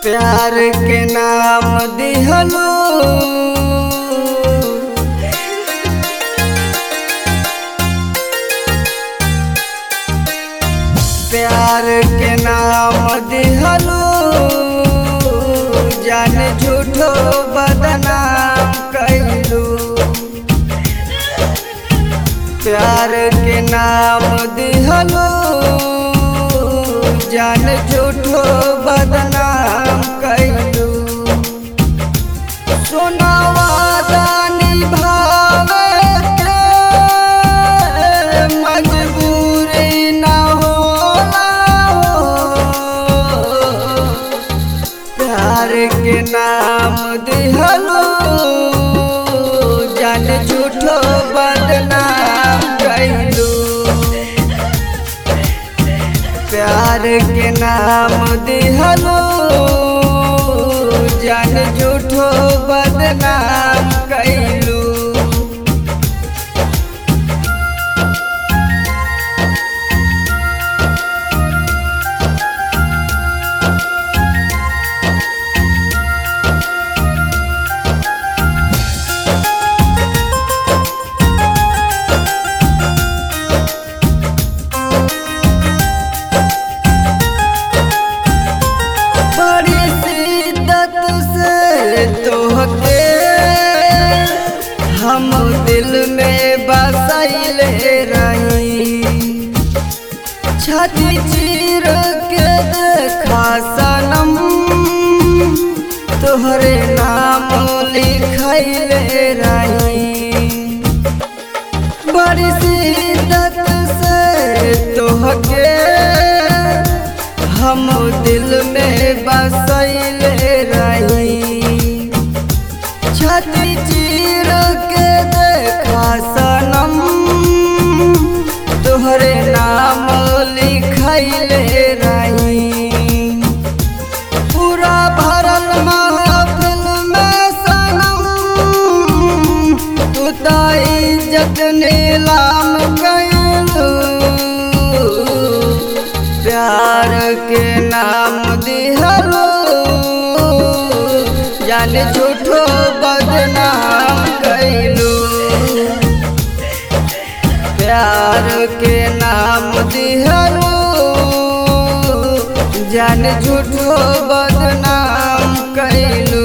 प्यार के नाम दिहलो प्यार के नाम दिहलो जान झूठो बदनाम कैलू प्यार के नाम दिहलो जान झूठो बदनाम कैलू सोनावा दानी भावे के मजबूरी न होला हो। प्यार के नाम दिहलो जान झूठो बदनाम कैलू प्यार के नाम दिहलो जान झूठो बदनाम कैलू बड़ी शिद्दत से तोहके हम दिल में बसैले रही छाती चीर के देखा सनम तोहरे नाम लिखैले रही बड़ी शिद्दत से तोहके हम दिल में बसैले रही छाती चीर के देखा सनम तोहरे नाम लिखैले रही पूरा भरल महफिल में सनम तू तो इज्जत नीलाम कैलू प्यार के नाम दिहलो जान झूठो बदनाम कैलू प्यार के नाम दिहलो जान झूठो बदनाम कैलू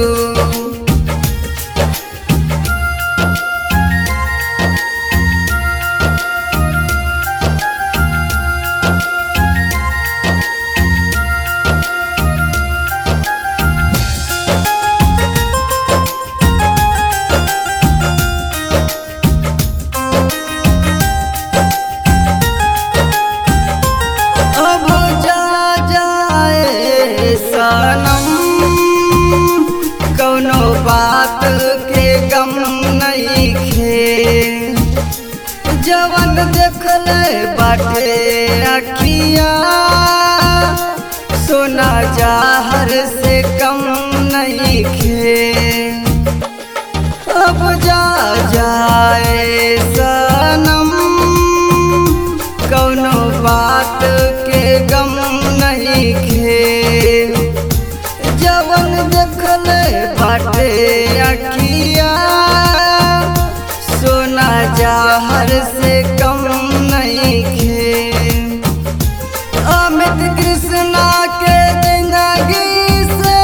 अब जा जाए सनम कौनो बात के गम नहीं खे जवन देखले बाटे अखिया सोना जाहर से कम नहीं खे अब जा जाए सनम कौनो बात के गम नहीं खे जवन देखले बाटे अखिया सोना जाहर से कम नहीं खे अमित कृष्णा के जिंदगी से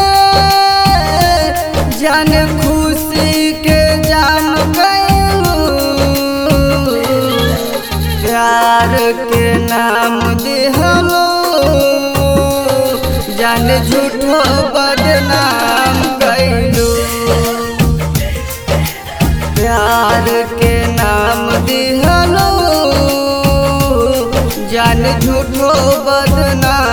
जन खुशी के जाम गयलू प्यार के नाम दिहलो जान झूठो बदनाम कैलू प्यार के नाम दिहलो जान झूठो बदनाम